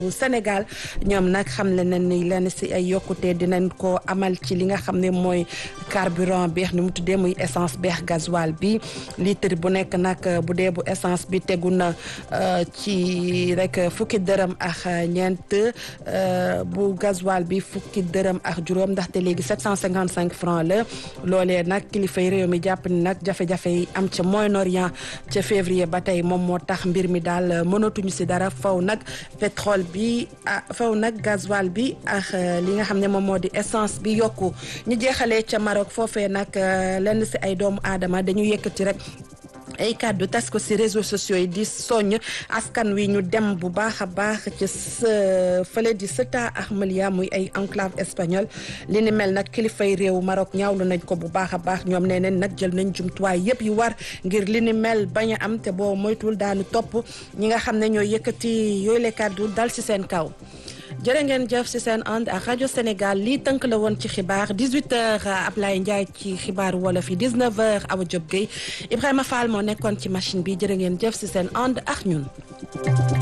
Sénégal ñoom nag xam le nañ ni lenn si ay yokkute dinañ ko amal ci li nga xam ne mooy carburant beex ni mu tuddee muy essence beex gasoil bi litre bu nekk nag bu dee bu essence bi tegu na ci rek fukki dërëm ak ñeent bu gasoil bi fukki dërëm ak juróom ndaxte léegi 755 francs la loolee nag kilifay réew mi jàpp ni nag jafe-jafe yi am ca Moyen-Orient ca février ba tey moom moo tax mbir mi daal mënatuñu si dara faw nag pétrole bi ah faw nag gasoil bi ak li nga xam ne moom moo di essence bi yokku ñu jeexalee ca Maroc foofee nag lenn si ay doomu aadama dañu yëkkati rek ay kàddu tas ko ci réseaux sociaux yi di soññ askan wi ñu dem bu baax a baax ci fële di Ceuta ak Melilla muy ay enclave espagnol li ni mel nag kilifay réew Maroc ñaawlu nañ ko bu baax a baax ñoom nee neen nag jël nañ jumtuwaay yëpp yu war ngir li ni mel bañ a am te boo moytuwul daanu topp ñi nga xam ne ñoo yëkkati yooyu le kàddu dal ci seen kaw jërë ngeen jëf ci seen ànd ak rajo Sénégal lii tënk la woon ci xibaar 18h Ablaye Ndiaye ci xibaaru wolof yi 19h Awa Diop Gueye Ibrahima Fall moo nekkoon ci machine bi jërë ngeen jëf ci seen ànd ak ñun.